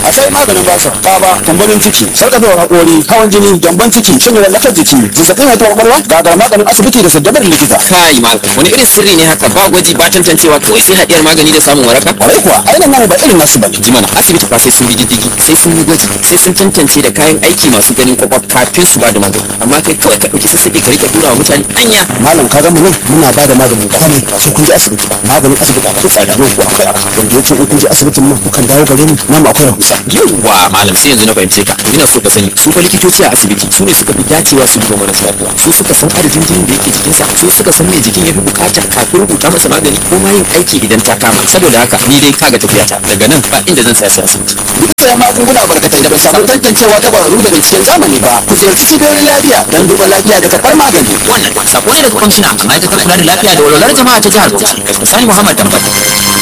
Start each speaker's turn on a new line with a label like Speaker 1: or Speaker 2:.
Speaker 1: akwai maganin basir kaba tambarin ciki sarkafewar haƙori hawan jini gyamban ciki shin lallakar jiki zazzabin haihuwar kwakwalwa gagar maganin asibiti da saddabar likita
Speaker 2: kai malam wani irin sirri ne haka ba gwaji ba tantancewa kawai sai haɗiyar magani da samun waraka
Speaker 1: kwarai kuwa ainihin namu ba irin nasu bane
Speaker 2: ji mana asibiti fa sai sun bi diddigi sai sun yi gwaji sai sun tantance da kayan aiki masu ganin kwakwaf kafin su ba da magani amma kai kawai ka ɗauki sassaƙi ka rika tura wa mutane anya
Speaker 1: malam ka ga mu nan muna ba da maganin komai ba sai kun je asibiti ba maganin asibiti akwai tsada nan ko akwai arha wanda yake in kun je asibitin nan kukan dawo gare mu nan akwai rahusa
Speaker 2: yawwa malam sai yanzu na fahimce ka ina so ka sani su fa likitoci a asibiti su ne suka fi dacewa su duba marasa lafiya su suka san adadin jinin da yake jikinsa su suka san me jikin ya fi bukata kafin rubuta masa magani ko ma yin aiki idan ta kama saboda haka ni dai kaga tafiyata daga nan ba inda zan tsaya sai asibiti
Speaker 1: duk da magunguna barkatai da ba samu tantancewa ta ƙwararru da binciken zamani ba ku ziyarci cibiyoyin lafiya don duba lafiya da karɓar magani
Speaker 2: wannan sako ne daga kwamishina a ma'aikatar kula da lafiya da walwalar jama'a ta jihar Bauchi Sani Muhammad Dambata